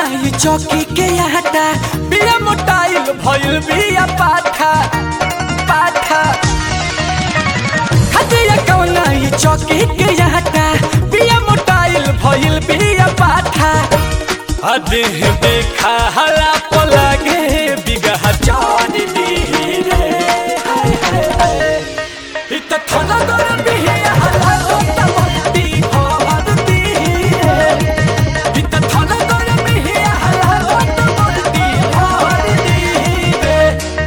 ई चौकी के आटा बिया मोटाइल भइल बिया पाठा पाठा हदिया कौना ई चौकी के आटा बिया मोटाइल भइल बिया पाठा अदेह देखा हला पलागे बिगह चार दी रे हाय हाय हाय इत थला दर बिया हला गोता मोती भरती रे इत थला दर बिया हला गोता मोती भरती रे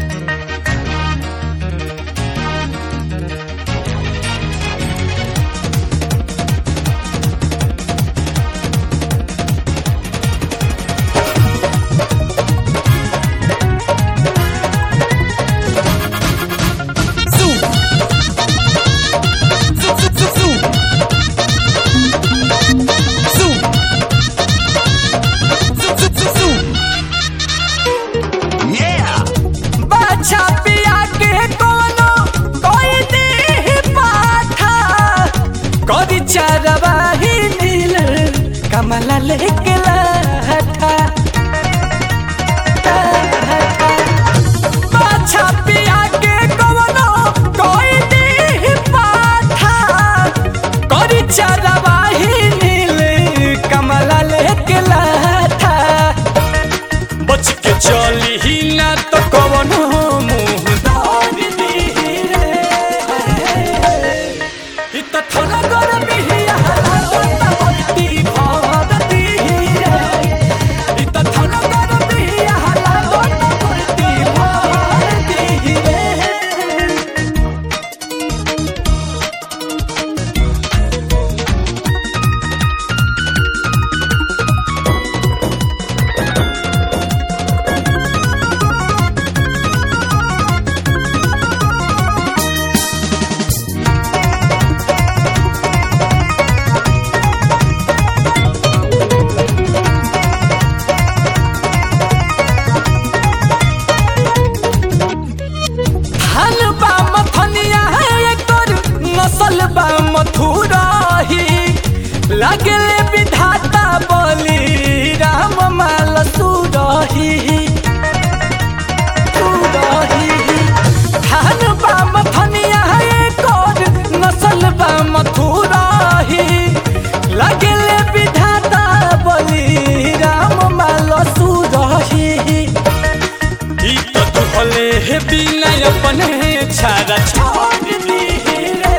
बाछा पिया के कोनो कोई दे पाठा कदी चरवा ही नील कमला लेके लाठा बाछा पिया के कोनो कोई दे पाठा कदी चरवा ही नील कमला लेके लाठा बच के चली ही ना तो कवनो मुंह दाग दी रे इत थोड़ा गरम ही हला मोती भरती रे इत थोड़ा गरम ही हला मोती भरती रे धान बा मथनिया है एकर नसल बा मथुराही लागले विधाता बोली राम माल सुरही सुरही धान बा मथनिया है एकर नसल बा मथुराही लागले विधाता बोली राम माल सुरही ई तो दुहले हे बिना अपने छाड़ा छोड़ दी रे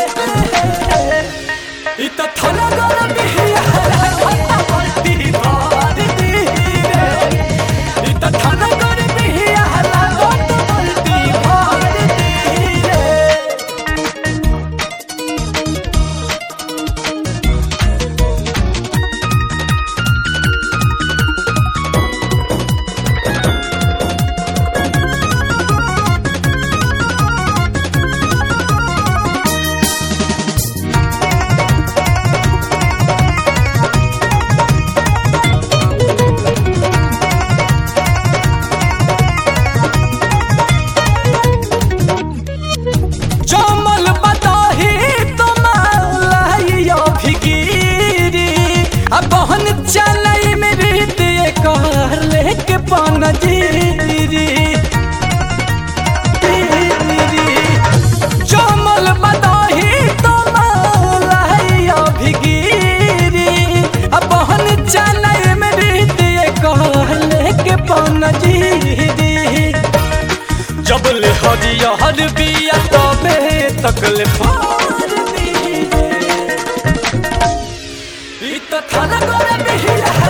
ई तो थोड़ा गरम ही हरा पलटी मार दी रे ई तो थोड़ा गरम ही हरा पलटी मार दी रे जमल बताही तुम्हारा फिकीरी अब बहन चलई में रीत कर लेके पन जीरी जमल बताही तुम्हारा फिकीरी अब बहन चलई में रीत कर लेके पन जीरी जबले हरियर बिया तबे तकले पार दी रे। ई त थाना गोरे बिया